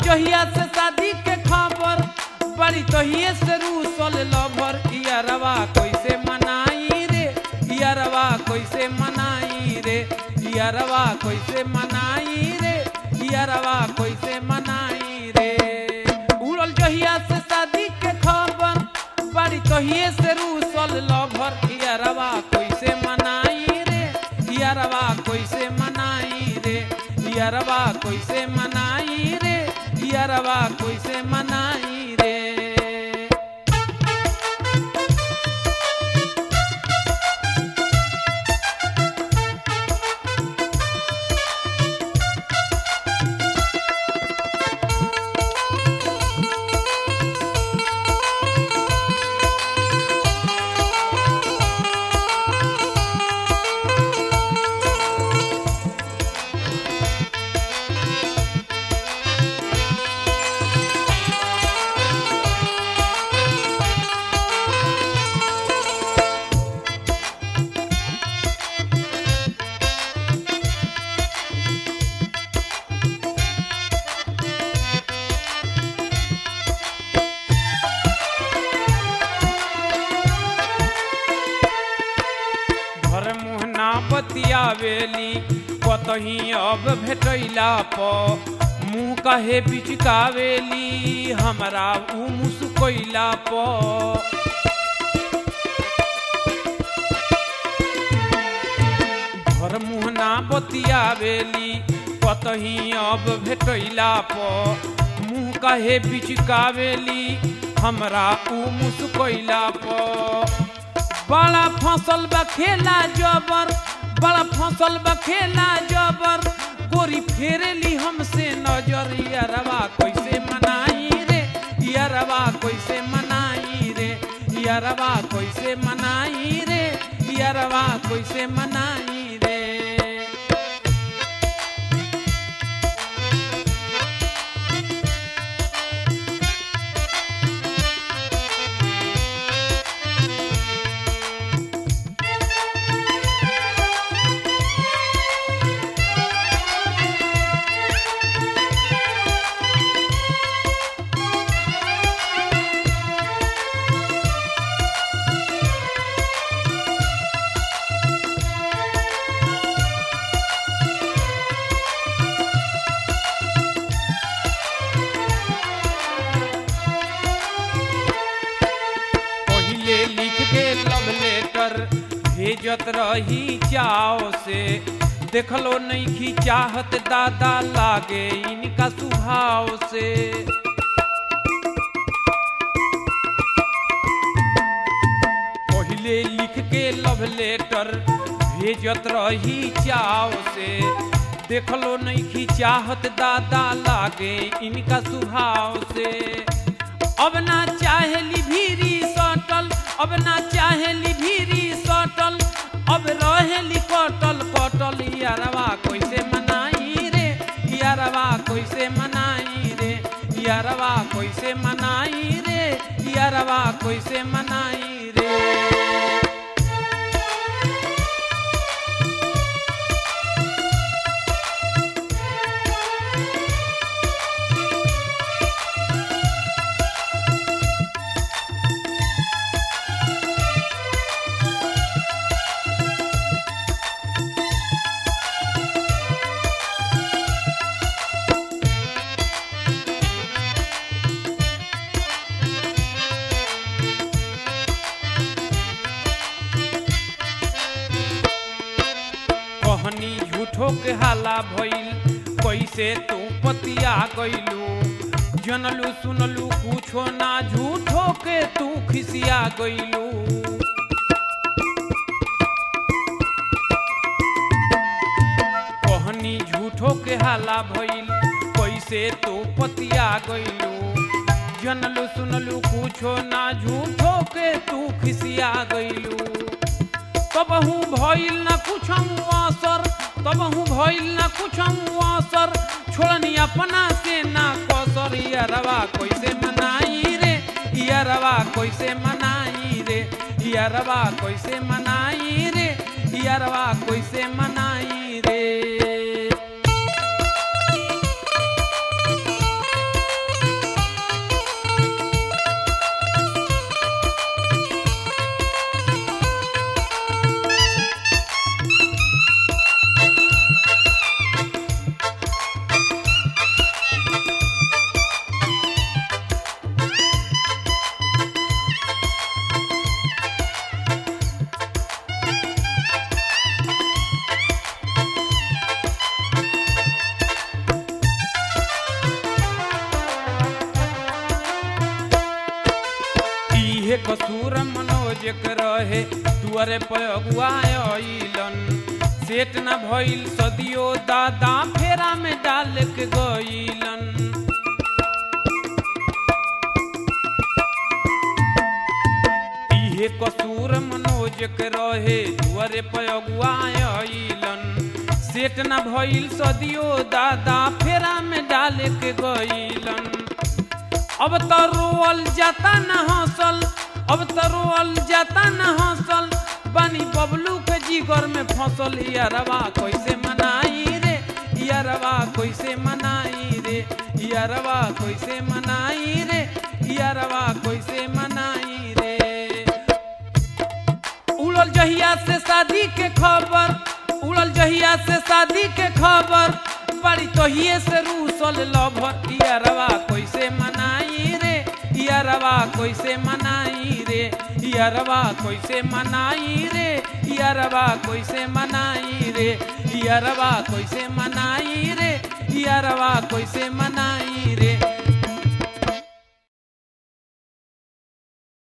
जहिया से शादी के खबर बड़ी तहिए से रूसल लभर इयरवा कैसे मनाई रे इयरवा कैसे मनाई रे इयरवा कैसे मनाई रे इयरवा कैसे मनाई रे उड़ल जहिया से शादी के खबर बड़ी तहिए से रूसल लभर इयरवा कैसे मनाई रे इयरवा कैसे मनाई रे इयरवा कैसे मनाई रे इयरवा कैसे मनाई रे घर मुहना बतियावेली कतही अब भेटैला प मुँह कहे बिचकावेली हमरा उ मुस्कैला प घर मुहना बतियावेली कतही अब भेटैला प मुँह कहे बिचकावेली हमरा उ मुस्कैला प बड़ा फसल बा खेला जबर बड़ा फसल बा खेला जबर गोरी फेरेली हमसे नजर यारवा कैसे मनाई रे यारवा कैसे मनाई रे यारवा कैसे मनाई रे यारवा कैसे मनाई रे पहिले लिख के लव लेटर भेजत रही चाव से देखलो नहीं की चाहत दादा लागे इनका स्वभाव से पहिले लिख के लव लेटर भेजत रही चाव से देखलो नहीं की चाहत दादा लागे इनका स्वभाव से अब ना चाहेली भीरी सटल अब ना चाहेली भीरी सटल अब रहेली कटल कटल यारवा कैसे मनाई रे यारवा कैसे मनाई रे यारवा कैसे मनाई रे यारवा कैसे मनाई रे कहनी झूठो के हाला भइल कैसे तू पतिया गइलू जनलू सुनलू कुछो ना झूठो के तू खिसिया गइलू कहनी झूठो के हाला भइल कैसे तू पतिया गइलू जनलू सुनलू कुछो ना झूठो के तू खिसिया गइलू तबहू भइल न कुछ असर तबहू भइल न कुछ असर छोड़नी अपना से ना कसर यारवा कैसे मनाई रे यारवा कैसे मनाई रे यारवा कैसे मनाई रे यारवा कैसे मनाई रे कसूर मनोज के रहे तुअरे पगुआइलन सेट न भइल सदियो दादा फेरा में डाल के गइलन इहे कसूर मनोज के रहे तुअरे पगुआइलन सेट न भइल सदियो दादा फेरा में डाल के गइलन अब तो रोअल जाता न हंसल अब तो रोअल जाता न हंसल बानी बबलू के जीगर में फंसल यारवा कैसे मनाई रे यारवा कैसे मनाई रे यारवा कैसे मनाई रे यारवा कैसे मनाई रे उड़ल जहिया से शादी के खबर उड़ल जहिया से शादी के खबर बड़ी तोहिए से रूसल लभर यारवा कैसे मनाई रे यारवा कैसे मनाई रे यारवा कैसे मनाई रे यारवा कैसे मनाई रे यारवा कैसे मनाई रे यारवा कैसे मनाई रे